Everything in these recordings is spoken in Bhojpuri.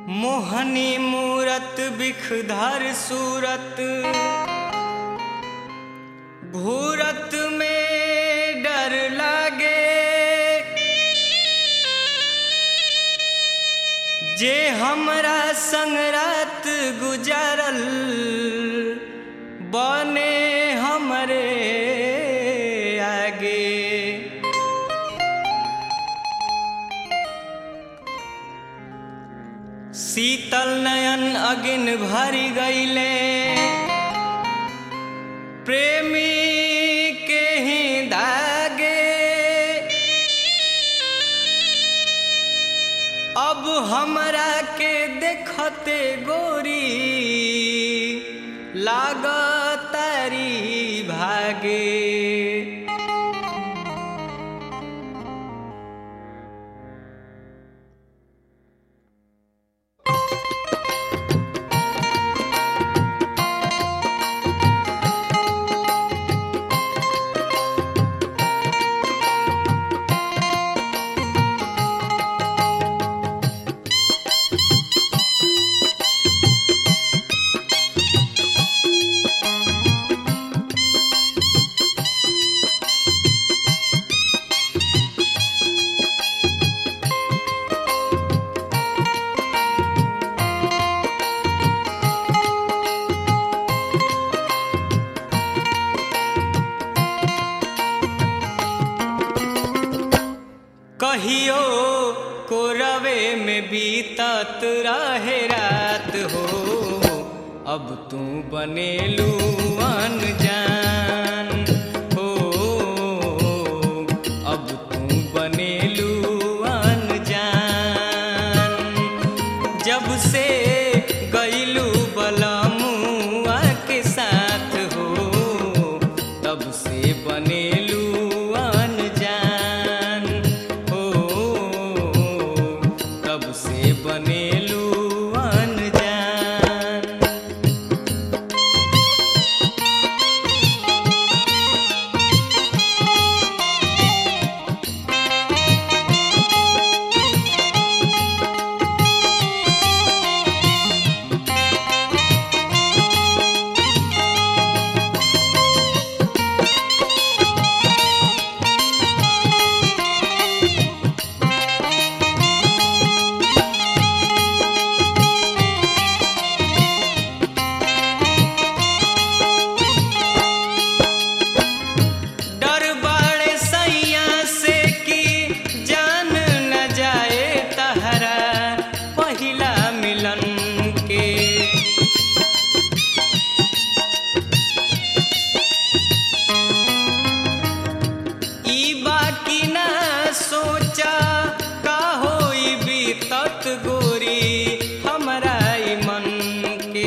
मोहनी मूरत बिखधर सूरत घूरत में डर लागे जे हमरा संग रात गुजरल बने हमरे आगे शीतल नयन अगिन भरी गईले प्रेमी के ही दागे अब हमरा के देखते गोरी लागतारी भागे कहियो कोरवे में बीतत रहे रात हो अब तू बनेलू अनजान हो अब तू बनेलू अनजान जब से गईलू बलमुआ के साथ हो तब से बनेलू अनजान हो तब से बनेलू अनजान डर बाड़े सैया से कि जान न जाए तहरा पहिला मिलन के ई बाकी ना सोचा का होई बीतत गोरी हमरा ई मन के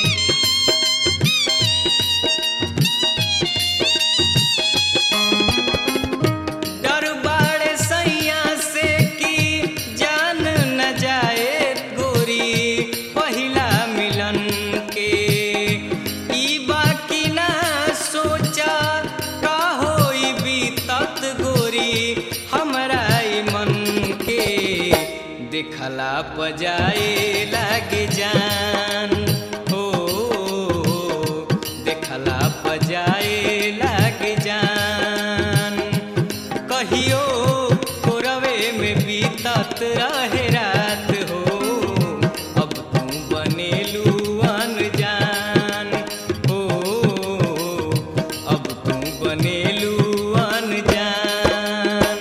डर बाड़े सैया से कि जान न जाए गोरी पहिला मिलन के ई बाकी ना सोचा का होई बीतत गोरी हमरा ई मन के देखला पजाए लागे जान हो देखला पजाए लागे जान कहियो कोरवे में बीतत रहे रात हो अब तू बनेलू अनजान हो अब तू बनेलू अनजान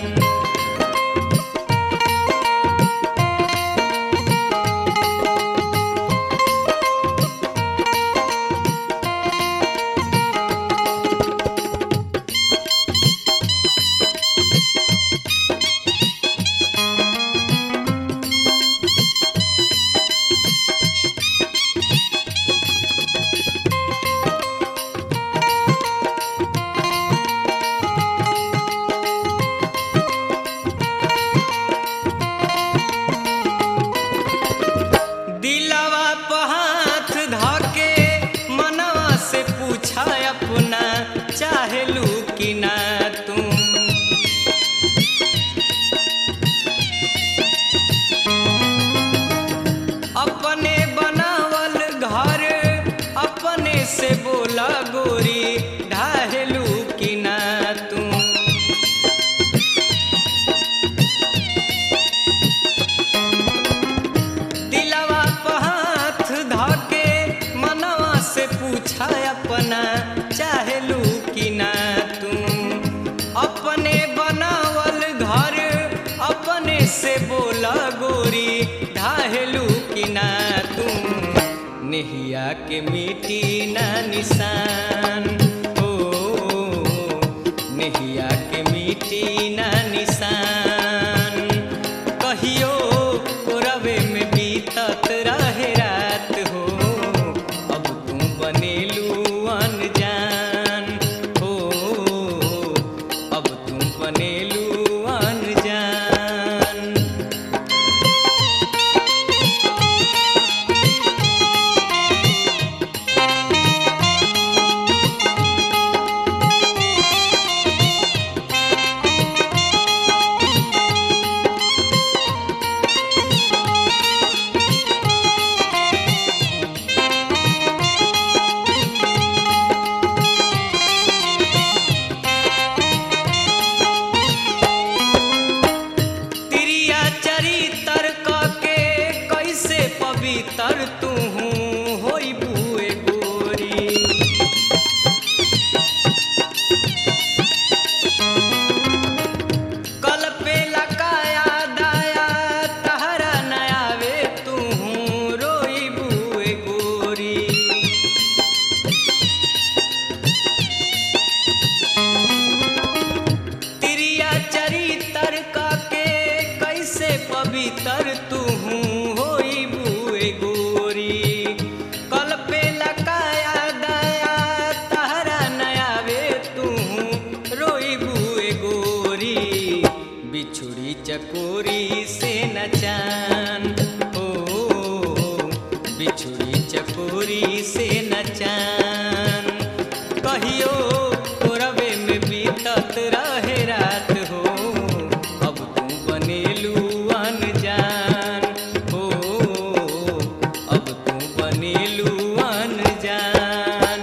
नेहिया के मिटी ना निशान ओ नेहिया के मिटी ना निशान कहियो कोरवे में बीतत रहे रात हो अब तू बनेलू अनजान हो अब तू बनेलू अनजान तिरिया चरितर के कैसे पवित्र तू होई बुए गोरी कल पे लकाया दाया तहरा नयावे तू रोई बुए गोरी तिरिया चरितर के कैसे पवित्र तू होई बुए गोरी कल पे लकाया दया तहरा नयावे तू रोई बुए गोरी बिछुड़ी चकोरी से नचान ओ बिछुड़ी चकोरी से नचान कहियो कोरवे में बीतत रहे रात हो अब तू बनेलू अनजान हो अब तू बनेलू अनजान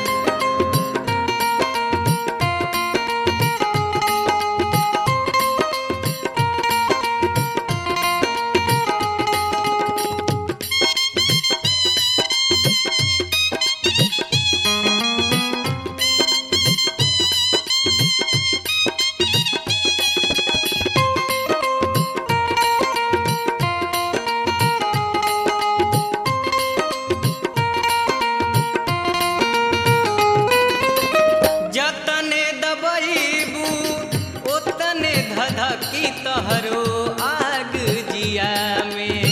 जतने दबईबू ओतने धधकी तहरो आग जिया में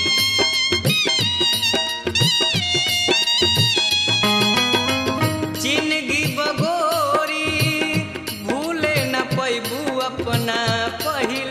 जिंदगी बगोरी भूले न पैबू अपना पहिल